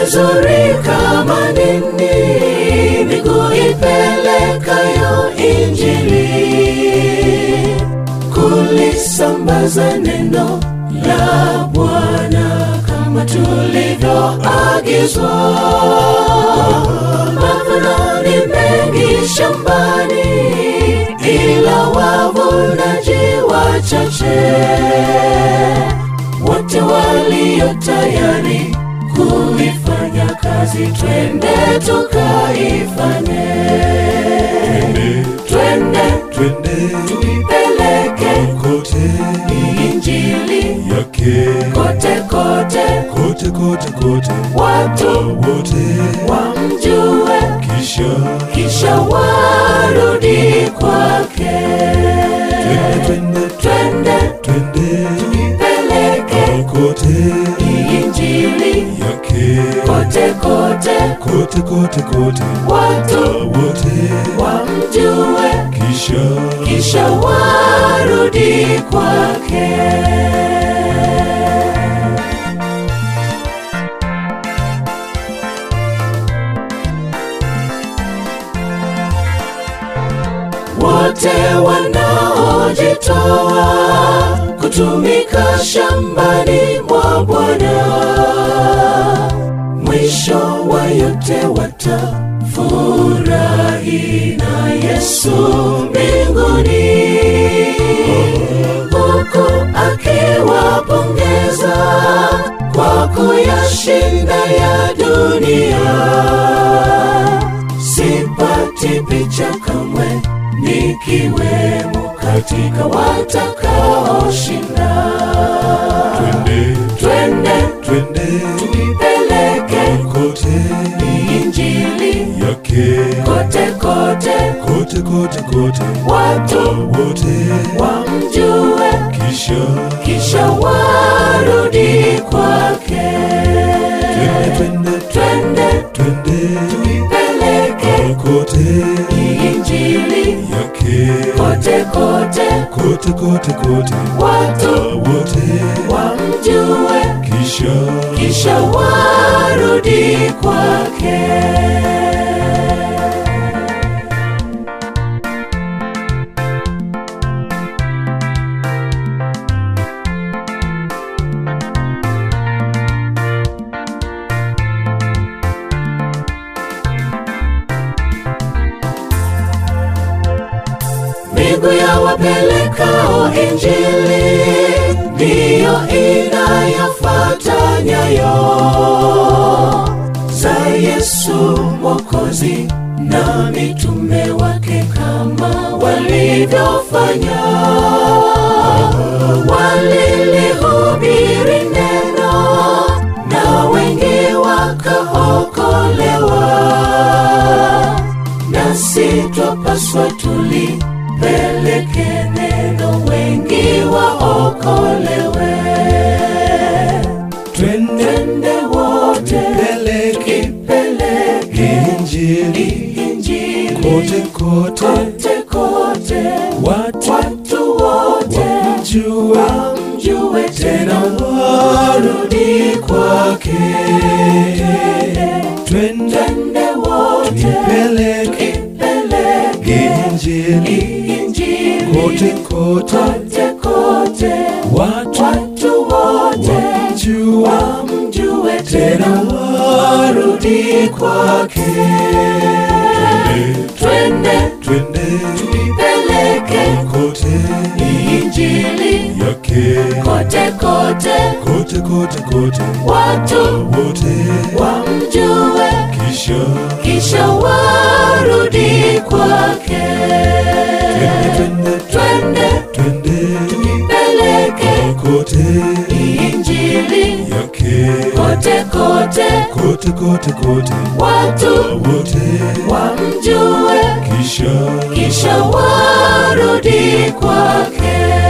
vizuri kama nini miguu ipelekayo injili kulisambaza neno la Bwana kama tulivyoagizwa. Mavuno ni mengi shambani, ila wavunaji wachache. Wote walio tayari kuifanya kazi, twende tukaifanye. Twende twende tuipeleke kote injili yake kote kote, kote kote kote watu wote wamjue, kisha kisha warudi kwake. twende twende Twende twende tuipeleke kote injili yake kote kote, kote kote kote watu wote wamjue, kisha kisha warudi kwake. wote wanaojitoa kutumika shambani mwa Bwana, mwisho wa yote watafurahi na Yesu mbinguni, huku akiwapongeza kwa kuyashinda ya dunia sipati picha kamwe nikiwemo katika watakaoshinda. twende Twende twende tuipeleke kote injili yake kote kote, kote kote kote watu wote wamjue, kisha kisha warudi kwake. twende twende Twende twende tuipeleke kote injili yake kote kote, kote kote kote watu wote wamjue, kisha kisha warudi kwake. Miguu ya wapelekao injili ndiyo inayofuata nyayo za Yesu Mwokozi na mitume wake kama walivyofanya. Walilihubiri neno na wengi wakaokolewa nasi twapaswa tulipeleke neno wengi waokolewe. twende Twende wote peleke ipeleke injili injili kote kote kote kote, watu watu wote wamjue wamjue tena warudi kwake twende twende wote tuipeleke ipeleke injili injili kote kote kote kote, watu watu wote wamjue wamjue tena tena warudi kwake twende twende tuipeleke kote injili yake kote kote, kote kote kote watu wote wamjue, kisha kisha warudi kwake. twende Twende twende tuipeleke kote injili yake kote kote, kote kote kote watu wote wamjue, kisha kisha warudi kwake.